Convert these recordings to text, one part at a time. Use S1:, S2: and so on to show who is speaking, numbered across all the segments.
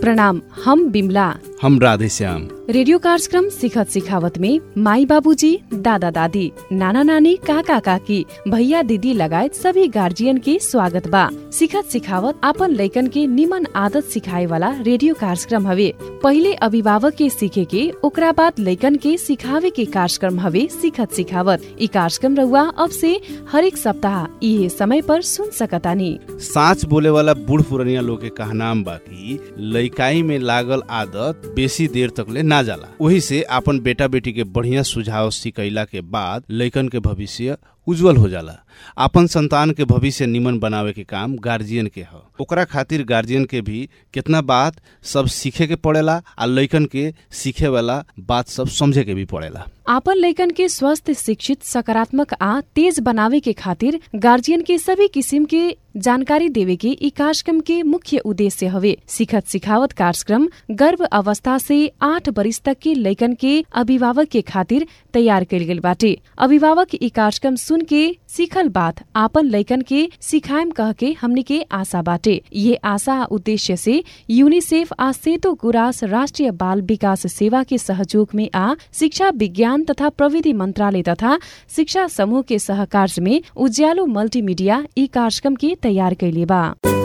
S1: प्रणाम हम बिमला
S2: हम राधेश्याम
S1: रेडियो कार्यक्रम सिखत सिखावत में माई बाबूजी दादा दादी नाना नानी काका काकी भैया दीदी लगायत सभी गार्जियन के स्वागत बा सिखत सिखावत आपन लैकन के निमन आदत सिखाए वाला रेडियो कार्यक्रम हवे पहिले अभिभावक के सीखे के ओकरा बाद लैकन के सिखावे के कार्यक्रम हवे सिखत सिखावत ई कार्यक्रम रहुआ अब से हरेक सप्ताह इहे समय पर सुन सकतानी
S2: साँच बोले वाला बूढ़ पुरनिया लोग के कहनाम बा कि लइकाई में लागल आदत बेसी देर तक ले ना जाला वही से आपन बेटा बेटी के बढ़िया सुझाव सिखैला के बाद लइकन के भविष्य उज्जवल हो जाला आपन संतान के भविष्य निमन बनावे के काम गार्जियन के ह ओकरा खातिर गार्जियन के भी कितना बात सब सीखे के पड़ेला आ लइकन के सीखे वाला बात सब समझे के भी पड़ेला
S1: आपन लैकन के स्वस्थ शिक्षित सकारात्मक आ तेज बनावे के खातिर गार्जियन के सभी किसिम के जानकारी देवे के ई कार्यक्रम के मुख्य उद्देश्य हवे सिखत सिखावत कार्यक्रम गर्भ अवस्था से आठ बरिस तक के लैकन के अभिभावक के खातिर तैयार कइल गेल बाटे अभिभावक ई कार्यक्रम सुन के सीखल बात आपन लैकन के सिखाएम कह के हमनी के आशा बाटे ये आशा आ उद्देश्य से यूनिसेफ आ सेतो गुरास राष्ट्रिय बाल विकास सेवा के सहयोग में आ शिक्षा विज्ञान तथा प्रविधि मंत्रालय तथा शिक्षा समूह के सहकार्य में उज्यालो मल्टीमीडिया ई कार्यक्रम के तैयार कैले बा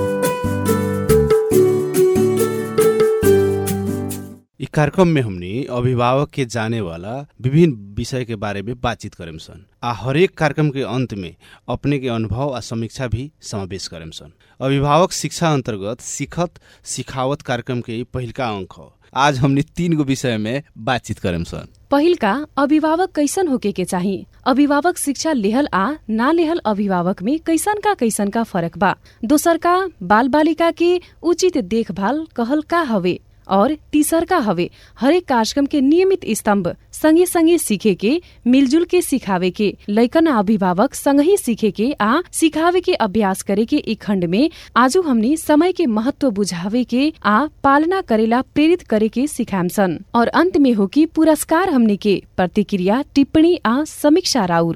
S2: इ कार्यक्रम में हमनी अभिभावक के जाने वाला विभिन्न विषय के बारे में बातचीत करेम सन आ हरेक कार्यक्रम के अंत में अपने के अनुभव आ समीक्षा भी समावेश करेम सन अभिभावक शिक्षा अंतर्गत सिखत सिखावत कार्यक्रम के ई पहिलका अंक ह आज हमनी तीन गो विषय में बातचीत करेम सन
S1: पहिलका अभिभावक कैसन होके के चाही अभिभावक शिक्षा लेहल आ ना लेहल अभिभावक में कैसन का कैसन का फरक बा दोसर का बाल बालिका के उचित देखभाल कहल का हवे और तीसरका हवे हरेक कार्यक्रम के नियमित स्तंभ संगे संगे सीखे के मिलजुल के सिखावे के लैकन आ अभिभावक संगही सीखे के आ सिखावे के अभ्यास करे के ई खण्ड में आजु हमनी समय के महत्व बुझावे के आ पालना करेला प्रेरित करे के सिखाम सन और अंत में हो कि पुरस्कार हमनी के प्रतिक्रिया टिप्पणी आ समीक्षा राउर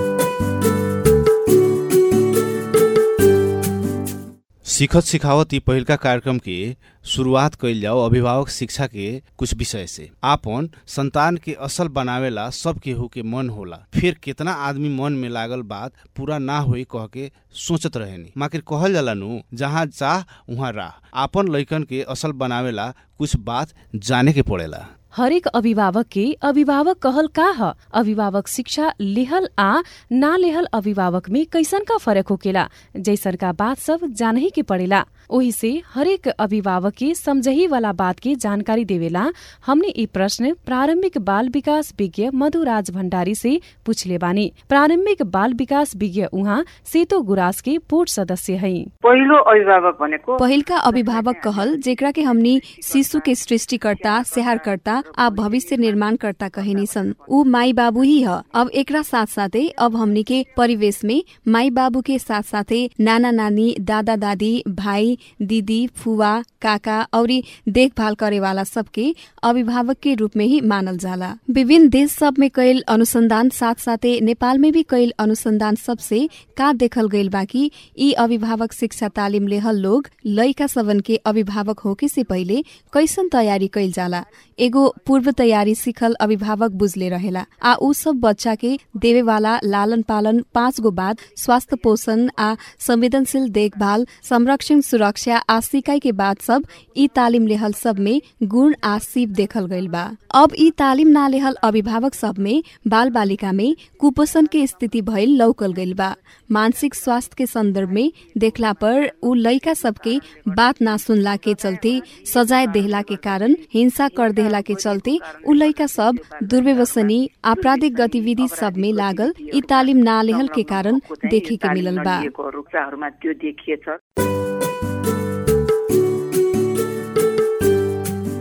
S2: सिखत सिखावत ई पहिलका कार्यक्रम के शुरुआत कइल जाओ अभिभावक शिक्षा के कुछ विषय से आपन संतान के असल बनावेला सब केहू के मन होला फिर कितना आदमी मन में लागल बात पूरा ना होई कह के सोचत रहेनी माकिर कहल जाला नु जहाँ चाह उहाँ राह आपन लइकन के असल बनावेला कुछ बात जाने के पड़ेला
S1: हरेक अभिभावक के अभिभावक कहल का ह अभिभावक शिक्षा लेहल आ ना लेहल अभिभावक में कैसन का फरक होकेला जैसन का बात सब जानही के पड़ेला ओही से हरेक अभिभावक के समझही वाला बात के जानकारी देवेला हमने ई प्रश्न प्रारंभिक बाल विकास विज्ञ मधुराज भण्डारी से पूछले बानी प्रारंभिक बाल विकास विज्ञ उहाँ सेतो गुरास के बोर्ड सदस्य है
S3: पहिलो अभिभावक भनेको
S4: पहिलका अभिभावक कहल जेकरा के हमनी शिशु के सृष्टिकर्ता स्याहारकर्ता आ भविष्य निर्माणकर्ता कहिनी सन ऊ माई बाबू ही ह अब एकरा साथ साथै अब हमनी के परिवेश में माई बाबू के साथ साथै नाना नानी दादा दादी भाई दीदी फुवा काका औरी देखभाल करे वाला सबके अभिभावक के रूप में ही मानल जाला विभिन्न देश सब में कैल अनुसंधान साथ साथै नेपाल में भी कैल अनुसंधान सबसे का देखल गइल बाकी यी अभिभावक शिक्षा तालिम लेहल लोग लइका सबन के अभिभावक होके से पहिले कैसन तयारी कैल जाला एगो पूर्व तयारी सिखल अभिभावक बुझले रहेला आ ऊ सब बच्चा के देवे वाला लालन पालन पाँच गो बाद स्वास्थ्य पोषण आ संवेदनशील देखभाल संरक्षण सुरक्षा आ सिकाई के बाद सब ई तालिम लेहल सब में गुण आ सिप देखल गइल बा अब ई तालिम ना लेहल अभिभावक सब में बाल बालिका में कुपोषण के स्थिति भइल लौकल गइल बा मानसिक स्वास्थ्य के संदर्भ में देखला पर ऊ लइका सबके बात ना सुनला के चलते सजाय देहला के कारण हिंसा कर देहला के चलते ऊ लइका सब दुर्व्यवसनी आपराधिक गतिविधि सब में लागल यी तालिम ना लेहल के कारण देखे के मिलल बा
S3: रुखराहरूमा त्यो देखिएछ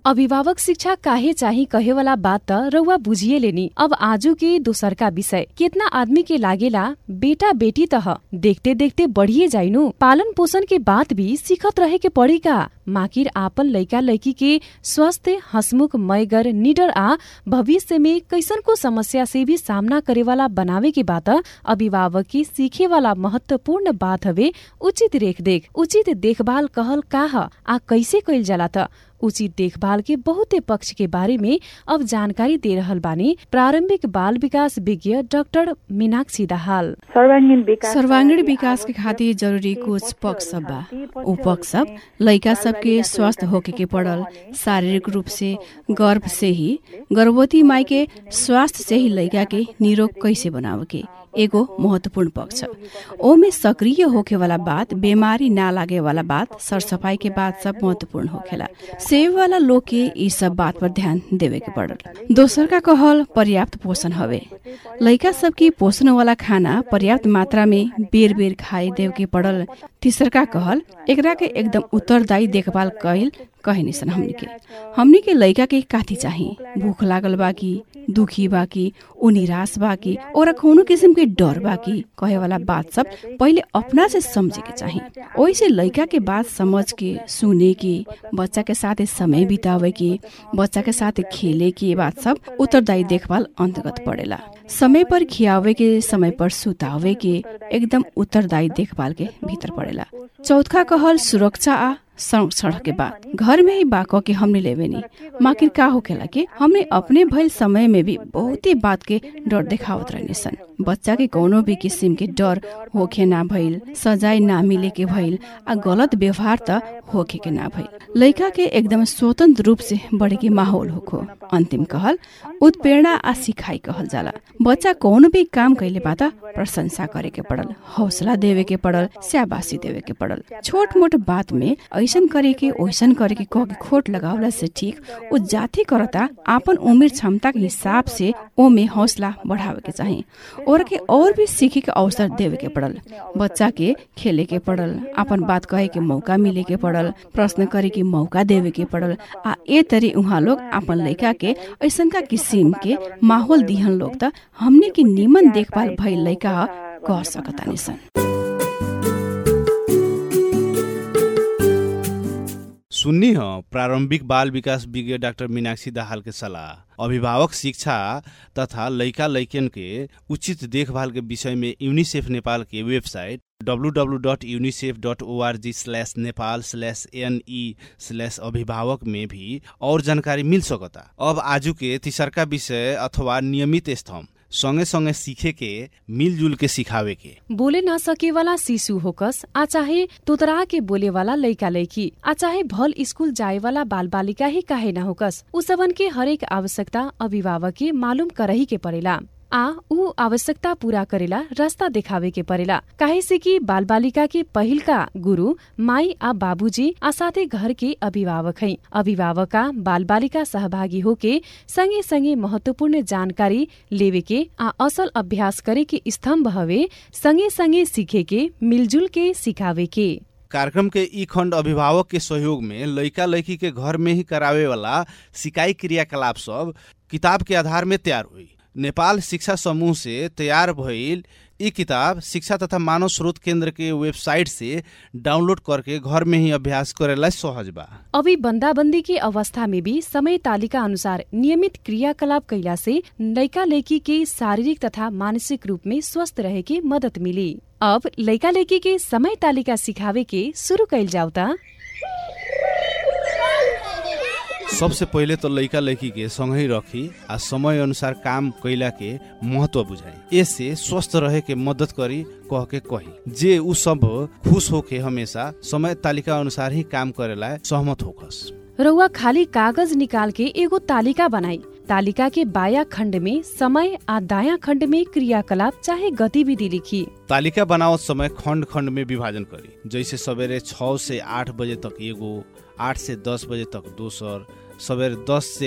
S1: अभिभावक शिक्षा काहे चाही कहे वाला बात त रउआ बुझिए लेनी अब आजू के दोसर का विषय कितना आदमी के लागेला बेटा बेटी तह देखते देखते बढ़िए जाइनु पालन पोषण के बात भी सीखत रहे के पड़ी का माकिर आपन लइका लइकी के स्वस्थ हसमुख मयगर निडर आ भविष्य में कैसन को समस्या से भी सामना करे वाला बनावे के बात अभिभावक की सीखे वाला महत्वपूर्ण बात हवे उचित रेखदेख उचित देखभाल कहल का ह आ कैसे कैल जाला त उचित देखभाल के बहुते पक्ष के बारे में अब जानकारी दे रहल बानी प्रारंभिक बाल विकास विज्ञ डाक्टर मीनाक्षी दाहाल
S3: सर्वाङ्गीण विकास
S5: सर्वांगीण विकास के खातिर जरूरी कुछ पक्ष सब बा उ पक्ष सब लइका सबके स्वस्थ होके के पड़ल शारीरिक रूप से गर्भ से ही गर्भवती माई के स्वास्थ्य से ही लइका के निरोग कैसे बनावे के एगो महत्वपूर्ण पक्ष ओमे सक्रिय होके वाला बात बीमारी ना लागे वाला बात सरसफाई के बात सब महत्वपूर्ण होखेला सेव वाला लोग के ई सब बात पर ध्यान देवे के पड़ल दोसर का कहल पर्याप्त पोषण हवे लइका सबके पोषण वाला खाना पर्याप्त मात्रा में बेर बेर खाए देव के पड़ल तीसर का कहल एकरा के एकदम उत्तरदायी देखभाल कैल कहे निसन हमनी के हमनी के लइका के काथी चाही भूख लागल बा कि दुखी बा कि ऊ निराश बा कि और कौनो किसिम के डर बा कि कहे वाला बात सब पहिले अपना से समझे के चाही ओइसे लइका के बात समझ के सुने के बच्चा के साथ समय बितावे के बच्चा के साथ खेले के बात सब उत्तरदायी देखभाल अंतर्गत पड़ेला समय पर खियावे के समय पर सुतावे के एकदम उत्तरदायी देखभाल के भीतर पड़ेला चौथा कहल सुरक्षा आ संरक्षण के बात घर में ही बाको के हमने लेवे नी माकिर का होखेला कि हमने अपने भइल समय में भी बहुते बात के डर देखावत रहने सन बच्चा के कोनो भी किसिम के डर होखे ना भइल सजाय ना मिले के भइल आ गलत व्यवहार त होखे के ना भइल लइका के एकदम स्वतंत्र रूप से बढ़े के माहौल होखो अंतिम कहल उत्प्रेरणा आ सिखाई कहल जाला बच्चा कोनो भी काम कैले बा त प्रशंसा करे के पड़ल हौसला देवे के पड़ल स्याबासी देवे के पड़ल छोट मोट बात में ऐसन करे के ओइसन करे के कह के खोट लगावला से ठीक उ जाति करता आपन उमेर क्षमता के हिसाब से ओमे हौसला बढ़ावे के चाही और के और भी सीखे के अवसर देवे के पड़ल बच्चा के खेले के पड़ल अपन बात कहे के मौका मिले के पड़ल प्रश्न करे के मौका देवे के पड़ल आ ए तरी उहाँ लोग अपन लइका के ऐसन का किसिम के माहौल दिहन लोग त हमने के निमन देखभाल भइल लइका कह सकतानी सन
S2: सुन्नी ह प्रारंभिक बाल विकास विज्ञ डाक्टर मीनाक्षी दाहाल के सलाह अभिभावक शिक्षा तथा लइका लइकन के उचित देखभाल के विषय में यूनिसेफ नेपाल के website www.unicef.org slash Nepal slash N E slash अभिभावक में भी और जानकारी मिल सकता अब आजू के तीसरका विषय अथवा नियमित स्तंभ सँगै सँगै सीखे के मिलजुल के सिखावे के
S1: बोले न सके वाला शिशु होकस आ चाहे तोतरा के बोले वाला लइका लइकी आ चाहे भल स्कूल जाए वाला बाल बालिका ही काहे न होकस उ सबन के हरेक आवश्यकता अभिभावक के मालूम करही के परेला आ ऊ आवश्यकता पूरा करेला रास्ता देखावे के परेला काहे से कि बाल बालिका के पहिलका गुरु माई आ बाबूजी आ साथै घर के अभिभावक है अभिभावका बाल बालिका सहभागी होके सँगै सँगै महत्वपूर्ण जानकारी लेवे के आ असल अभ्यास करे के स्तम्भ हवे सँगै सँगै सीखे के मिलजुल के सिखावे के
S2: कार्यक्रम के ई खण्ड अभिभावक के सहयोग में लइका लइकी के घर में ही करावे वाला सिकाई क्रियाकलाप सब किताब के आधार में तैयार हुई नेपाल शिक्षा समूह से तैयार भइल ई किताब शिक्षा तथा मानव स्रोत केंद्र के वेबसाइट से डाउनलोड करके घर में ही अभ्यास करेला सहज बा
S1: अभी बंदाबंदी के अवस्था में भी समय तालिका अनुसार नियमित क्रियाकलाप कैला से लइका लइकी के शारीरिक तथा मानसिक रूप में स्वस्थ रहे के मदद मिली अब लइका लइकी के समय तालिका सिखावे के शुरू कैल जाऊ ता
S2: सबसे पहिले तो लइका लइकी के सँगै रखी आ समय अनुसार काम कैला के महत्व बुझाई इससे स्वस्थ रहे के मदद करी कह के कही जे उ सब खुश होके हमेशा समय तालिका अनुसार ही काम करेला सहमत होखस
S1: रउआ खाली कागज निकाल के एगो तालिका बनाई तालिका के बाया खण्ड में समय आ दाया खण्ड में क्रियाकलाप चाहे गतिविधि लिखी
S2: तालिका बनावत समय खण्ड खण्ड में विभाजन करी जैसे सवेरे छ से आठ बजे तक एगो आठ से दस बजे तक दोसर सवेरे दस से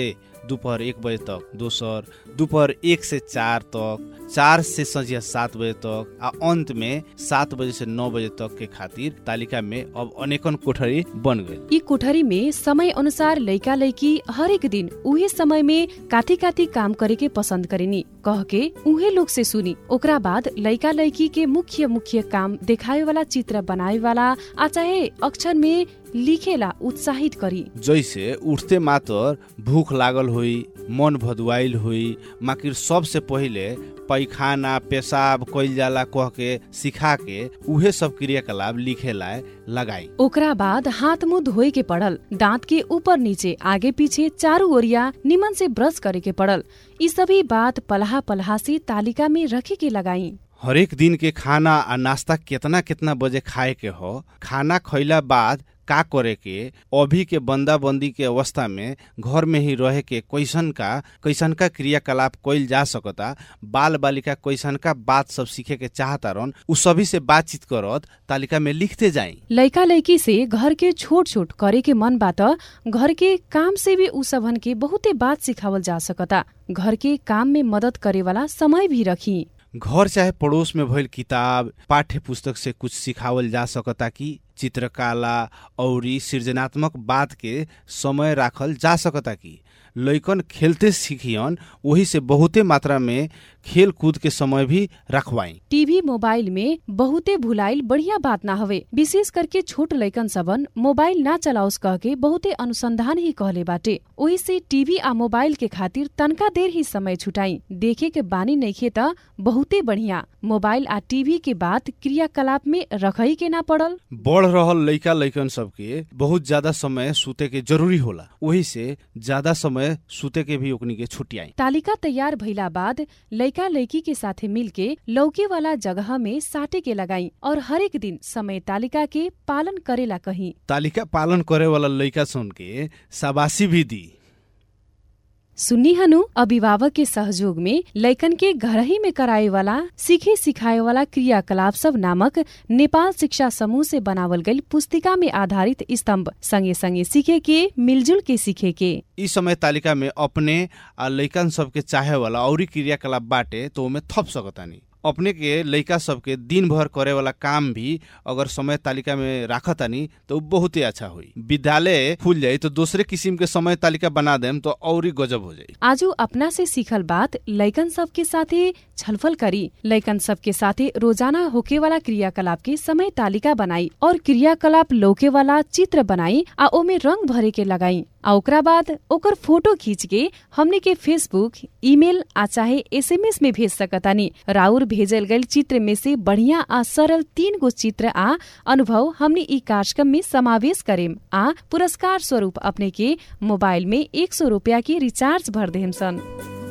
S2: दोपहर एक बजे तक दोसर दोपहर एक से चार तक चार से संझिया सात बजे तक आ अंत में सात बजे से नौ बजे तक के खातिर तालिका में अब अनेकन कोठरी बन गई
S1: यी कोठरी में समय अनुसार लैका लैकी हरेक दिन उहे समय में काथी काथी काम करे के पसंद करेनी कह के उहे लोग से सुनी ओकरा बाद लैका लैकी के मुख्य मुख्य काम देखावे वाला चित्र बनावे वाला आ चाहे अक्षर में लिखेला उत्साहित करी
S2: जैसे उठते मातर भूख लागल हुई मन भदुआइल हुई माकिर सबसे पहिले पैखाना पेशाब कइल जाला कह के सिखा के उहे सब क्रियाकलाप लिखे लाए लगाई
S1: ओकरा बाद हाथ मुंह धोए के पड़ल दांत के ऊपर नीचे आगे पीछे चारू ओरिया निमन से ब्रश करे के पड़ल ई सभी बात पलहा पलहा से तालिका में रखे के लगाई
S2: हरेक दिन के खाना आ नाश्ता केतना केतना बजे खाए के हो खाना खैला बाद का करे के अभी के बंदा बंदी के अवस्था में घर में ही रहे के कैसन का कैसन का क्रियाकलाप कइल जा सकता बाल बालिका कैसन का बात सब सीखे के चाहता रन उ सभी से बातचीत करत तालिका में लिखते जाई
S1: लैका लैकी से घर के छोट छोट करे के मन बात घर के काम से भी उ सबन के बहुते बात सिखावल जा सकता घर के काम में मदद करे वाला समय भी रखी
S2: घर चाहे पड़ोस में भइल किताब पाठ्य पुस्तक से कुछ सिखावल जा सकता कि चित्रकला औरी सृजनात्मक बात के समय राखल जा सकता कि लैकन खेलते सीखियन वही से बहुते मात्रा में खेल कूद के समय भी रखवाई
S1: टीवी मोबाइल में बहुते भुलाइल बढ़िया बात ना हवे विशेष करके छोट लैकन सबन मोबाइल ना चलाओस कह के बहुते अनुसंधान ही कहले बाटे ओही से टीवी आ मोबाइल के खातिर तनका देर ही समय छुटाई देखे के बानी नइखे त बहुते बढ़िया मोबाइल आ टीवी के बात क्रियाकलाप में रखई के ना पड़ल
S2: बढ़ रहल लइका लइकन सबके बहुत ज्यादा समय सुते के जरूरी होला वही से ज्यादा समय सुते के भी ओकनी के छुटियाई
S1: तालिका तैयार भइला बाद लैका लैकी के साथे मिलके लौके वाला जगह में साटे के लगाई और हरेक दिन समय तालिका के पालन करेला कही
S2: तालिका पालन करे वाला लइका सन के शाबाशी भी दी
S1: सुन्नी हनु अभिभावक के सहयोग में लैकन के घर ही में कराए वाला सीखे सिखाए वाला क्रियाकलाप सब नामक नेपाल शिक्षा समूह से बनावल गई पुस्तिका में आधारित स्तंभ संगे संगे सीखे के मिलजुल के सीखे के
S2: इस समय तालिका में अपने आ लइकन सबके चाहे वाला औरी क्रियाकलाप बाटे तो ओमे थप सकतानी अपने के लइका सबके दिन भर करे वाला काम भी अगर समय तालिका में राखतानी तो उ बहुते अच्छा हुई विद्यालय खुल जाई तो दूसरे किस्म के समय तालिका बना देम तो औरी गजब हो जाई
S1: आजू अपना से सीखल बात लैकन सब के साथे छलफल करी लैकन सब के साथे रोजाना होके वाला क्रियाकलाप के समय तालिका बनाई और क्रियाकलाप लौके वाला चित्र बनाई आ ओमे रंग भरे के लगाई आ ओकरा बाद ओकर फोटो खींच के हमने के फेसबुक ईमेल आ चाहे एसएमएस में भेज सकतानी राउर भेजल गईल चित्र में से बढ़िया आ सरल तीन गो चित्र आ अनुभव हमने ई कार्यक्रम में समावेश करेम आ पुरस्कार स्वरूप अपने के मोबाइल में एक सौ रूपया के रिचार्ज भर देम सन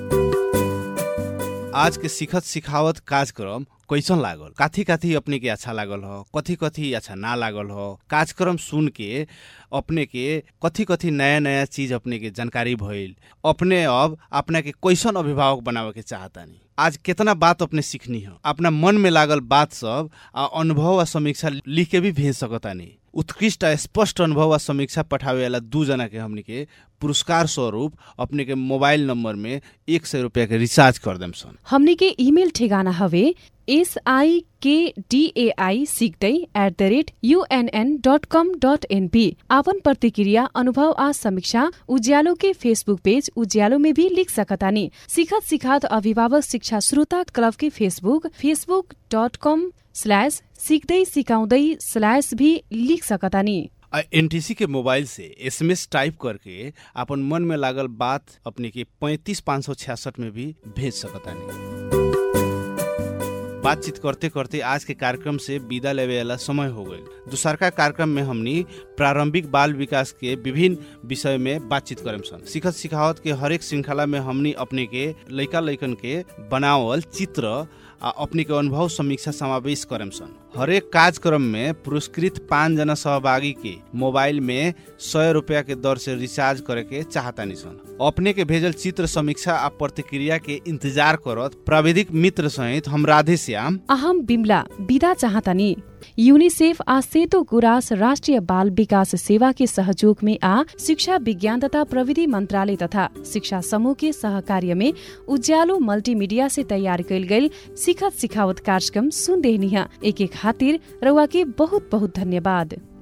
S2: आज के सिखत सिखावत कार्यक्रम कैसन लागल काथी काथी अपने के अच्छा लागल हो कथी कथी अच्छा ना लागल हो कार्यक्रम सुन के अपने के कथी कथी नया नया चीज अपने के जानकारी भइल अपने अब अपना के कैसन अभिभावक बनावे के चाहतानी आज कितना बात अपने सीखनी हो अपना मन में लागल बात सब आ अनुभव आ समीक्षा लिख के भी भेज सकतानी उत्कृष्ट आ स्पष्ट अनुभव आ समीक्षा पठावे वाला दू जना के हमनी के पुरस्कार स्वरूप अपने के मोबाइल नंबर में एक सौ रुपया के रिचार्ज कर देम सन
S1: हमने के ईमेल ठेगाना हवे एस आई के डी ए आई सिक्दै at the rate UNN dot com dot NP आपन प्रतिक्रिया अनुभव आ समीक्षा उज्यालो के फेसबुक पेज उज्यालो में भी लिख सकतानी सिखत सिखात अभिभावक शिक्षा श्रोता क्लब के Facebook Facebook dot com slash सिक्दै सिकाउँदै स्ल्यास भी लिख सकतानी
S2: एनटीसी के मोबाइल से एसएमएस टाइप करके अपन मन में लागल बात अपने के पैंतीस पाँच सौ छियासठ में भी भेज सकतानी बातचीत करते करते आज के कार्यक्रम से विदा लेवे वाला समय हो गई दूसरका कार्यक्रम में हमनी प्रारंभिक बाल विकास के विभिन्न विषय में बातचीत करेम सन सिखत सिखावत के हरेक श्रृंखला में हमनी अपने के लइका लइकन के बनावल चित्र आ अपने के अनुभव समीक्षा समावेश करेम सन हरेक कार्यक्रम में पुरस्कृत पाँच जना सहभागी के मोबाइल में सौ रुपया के दर से रिचार्ज करे के चाहतानी सन अपने के भेजल चित्र समीक्षा आ प्रतिक्रिया के इंतजार करत प्राविधिक मित्र सहित हम राधे श्याम
S1: अहम बिमला विदा चाहतानी यूनिसेफ आ सेतो गुरास राष्ट्रिय बाल विकास सेवा के सहयोग में आ शिक्षा विज्ञान तथा प्रविधि मंत्रालय तथा शिक्षा समूह के सहकार्य में उज्यालो मल्टीमीडिया से तैयार कैल गई सिखत सिखावत कार्यक्रम सुन देहनी एक एक खातिर रउआ के बहुत बहुत धन्यवाद